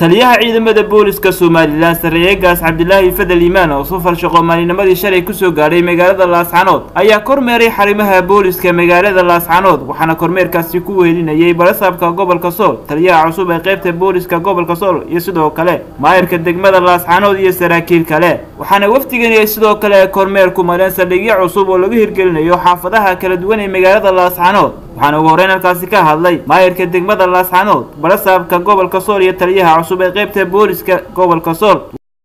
taliyaha ciidamada booliska somalilan sareeyegaas cabdilaahi fadel iimaan oo safar shaqo maalinimadii shalay kusoo gaadhay magaalada laascanood ayaa kormeeray xarimaha booliska magaalada laascanood waxaana kormeerkaasi ku weelinayay barasaabka gobolka sool taliyaha cusub ee qaybta booliska gobolka sool iyo sidoo kale maayirka degmada laascanood iyo saraakiil kale waxaana wafdigani sidoo kale kormeer ku mareen saldhigyo cusub oo lagu hirgelinayo xaafadaha kala duwan ee magaalada laascanood waxaana ugu horreyn halkaasi ka hadlay maayirka degmada laascanood barasaabka gobolka sool iyo taliyaha cusub ee qaybta booliska gobolka sool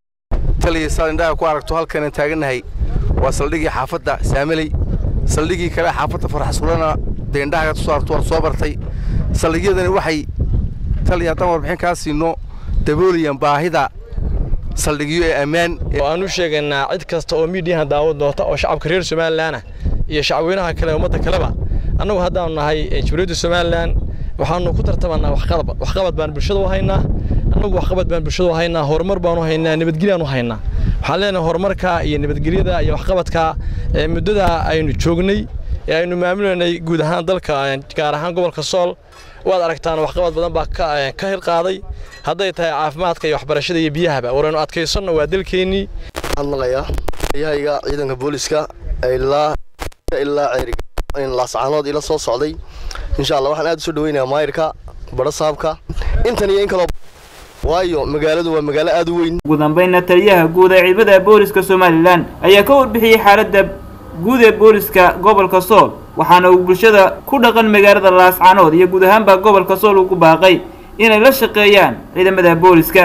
taliya saad indhaha ku aragto halkanan taagannahay waa saldhigii xaafadda saameley saldhigii kale xaafadda farxasulana dee indhaha soo aragto waad soo bartay saldhigyadani waxay taliya haddaan warbixin kaa siino daboolayaan baahida saldhigyo ee ammaan aan u sheegaynaa cid kasta oo miidiyaha daawad doonta oo shacabka reer somalilanah iyo shacabweynaha kale ummadda kaleba annagu haddaanu nahay jamhuuriyadda somalilan waxaanu ku tartamanaa waxqabad waxqabad baan bulshada u haynaa annagu waxqabad baan bulshada u haynaa horumar baan u haynaa nabadgelyan u haynaa waxaan leenahay horumarka iyo nabadgelyada iyo waxqabadka ee muddada aynu joognay ee aynu maamulanay guud ahaan dalka gaar ahaan gobolka sool waad aragtaan waxqabad badan baa ka hirqaaday hadday tahay caafimaadka iyo waxbarashada iyo biyahaba waraynu adkaysanno waa dalkeennii hadlaqayaa taliyahaga ciidanka booliska ilaa ilaa laascaanood ila soo socday insha allah waxaan aad u soo dhaweynayaa maayirka barasaabka intan iyo in kaloo waayo magaaladu waa magaalo aad u weyn ugu dambeynna taliyaha guud ee ciidamada booliska somalilan ayaa ka warbixiyey xaaladda guud ee booliska gobolka sool waxaana uu bulshada ku dhaqan magaalada laascanood iyo guud ahaanba gobolka sool ugu baaqay inay la shaqeeyaan ciidamada booliska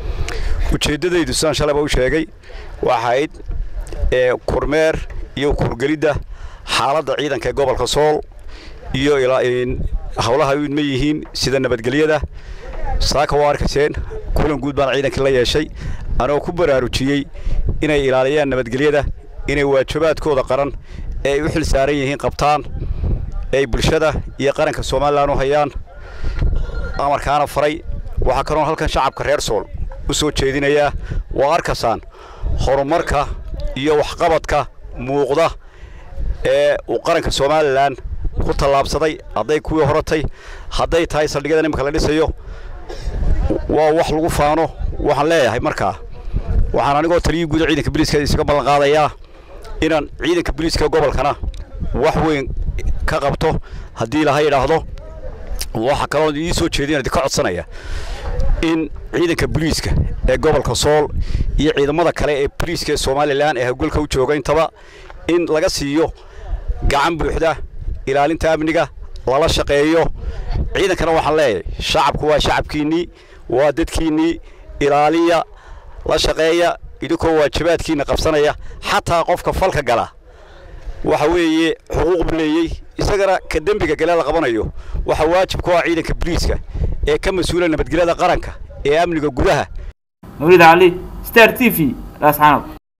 ujeeddadaydu sidaan shalayba u sheegay waxayd ee kormeer iyo kurgelidda xaaladda ciidanka ee gobolka sool iyo howlaha u idma yihiin sida nabadgelyada saaka waa arkayseen kulan guud baan ciidankii la yeeshay anoo ku baraarujiyey inay ilaaliyaan nabadgelyada inay waajibaadkooda qaran ee ay u xil saaran yihiin qabtaan eeay bulshada iyo qaranka somalilan u hayaan amarkaana faray waxaa kaloon halkan shacabka reer sool u soo jeedinayaa waa arkaysaan horumarka iyo waxqabadka muuqda ee uu qaranka somalilan ku tallaabsaday hadday kuwii horatay hadday tahay saldhigyadan imanka la dhisayo waa wax lagu faano waxaan leeyahay markaa waxaan anigoo taliyii guuda ciidanka biliiska isaga ballan qaadayaa inaan ciidanka biliiska gobolkana wax weyn ka qabto haddii laha yidhaahdo waxaa kaloo ii soo jeedinadi ka codsanaya in ciidanka boliiska ee gobolka sool iyo ciidamada kale ee boliiska ee somalilan ee hawgolka u jooga intaba in laga siiyo gacan buuxda ilaalinta amniga lala shaqeeyo ciidankana waxaan leeyahay shacabku waa shacabkiinnii waa dadkiinnii ilaaliya la shaqeeya idinkoo waajibaadkiinna qabsanaya xataa qofka falka gala waxa weeye xuquuq buu leeyey isagana ka dembiga gale la qabanayo waxaa waajib ku ah ciidanka boliiska ee ka mas-uula nabadgelyada qaranka ee amniga gudaha mawlid cali star t v laascanood